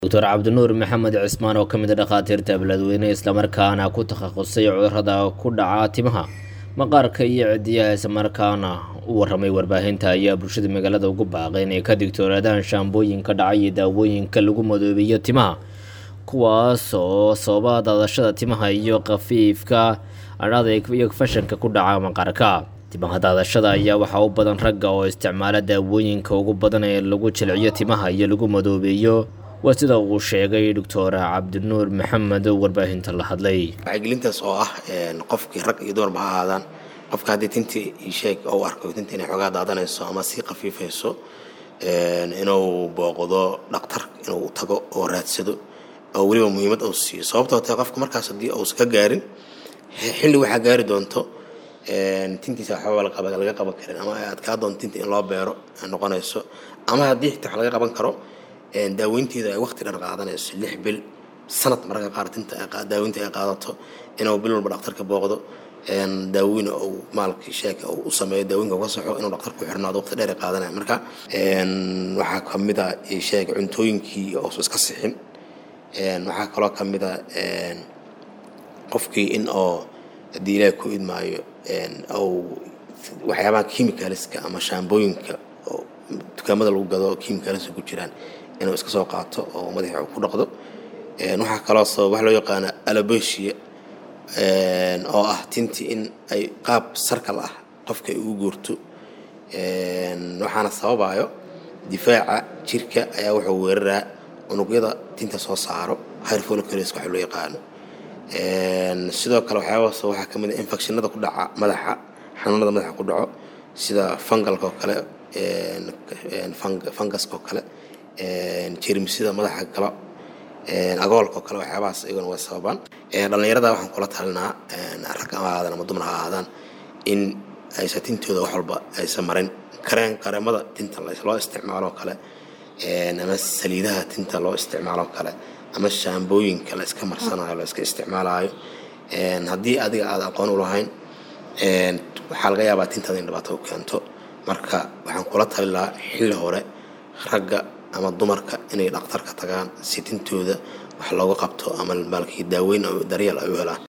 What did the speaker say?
doctor cabdinuur maxamed cismaan oo ka mid a dhakhaatiirta beledweyne islamarkaana ku takhasusay cudurada ku dhaca timaha maqaarka iyo cidiyaha islamarkaana u waramay warbaahinta ayaa bulshada magaalada ugu baaqay inay ka digtoonaadaan shaambooyinka dhaca iyo daawooyinka lagu madoobeeyo timaha kuwaas oo sababa daadashada timaha iyo khafiifka adhada iyo fashanka ku dhaca maqaarka timaha daadashada ayaa waxaa u badan ragga oo isticmaala daawooyinka ugu badan ee lagu jilciyo timaha iyo lagu madoobeeyo waa sida uu sheegay doctor cabdinuur maxamed oo warbaahinta la hadlay wacyigelintaas oo ah qofkii rag iyo dumarba ha ahaadaan qofka haddii tintii isheeg u arko tinta inay xoogaa daadanayso ama sii khafiifayso inuu booqdo dhaktar inuu tago oo raadsado oo weliba muhiimad uu siiyo sababtoo tahay qofka markaas haddii uusan ka gaarin xilli waxaa gaari doonto tintiisa waxba laga qaban karin ama ay adkaa doonto tinta in loo beero noqonayso ama haddii xitaa wax laga qaban karo daaweynteeda ay waqti dhan qaadanayso lix bil sanad mararka qaar tinta daaweynta ay qaadato inuu bil walba dhaktarka booqdo daaweyn uu maalkii sheeka uu u sameeyo daawooyinka uga saxo inuu dhaktar ku xirnaado waqti dheer ay qaadanaya marka waxaa ka mid a sheega cuntooyinkii uusan iska sixin waxaa kaloo ka mid a qofkii in oo haddii ilaahay ku idmaayo ou waxyaabaha chemicalska ama shaambooyinka oo dukaamada lagu gado chemicalska ku jiraan inuu iska soo qaato oo madaxa ku dhaqdo waxaa kaloo sabab wax loo yaqaana alobesia oo ah tintii in ay qaab sarkal ah qofka ay ugu guurto waxaana sababayo difaaca jirka ayaa wuxuu weeraraa unugyada tinta soo saaro high follicles waxa loo yaqaano sidoo kale waxyaabahaas waxaa ka mid a infectionada ku dhaca madaxa xanuunada madaxa ku dhaco sida fungalka oo kale fungaska oo kale jermisida madaxa galo agoolka oo kale waxyaabahaas iyaguna way sababaan dhallinyarada waxaan kula talinaa rag ama ahaadaan ama dumar ha ahaadaan in aysan tintooda wax walba aysan marin kareen kareemada tinta loo isticmaalo oo kale ama saliidaha tinta loo isticmaalo oo kale ama shaambooyinka la iska marsanayo la iska isticmaalayo haddii adiga aad aqoon u lahayn waxaa laga yaabaa tintaada in dhibaato u keento marka waxaan kula talin lahaa xilli hore ragga ama dumarka inay dhakhtarka tagaan si tintooda wax looga qabto ama maalkii daaweyn daryeel ay u helaan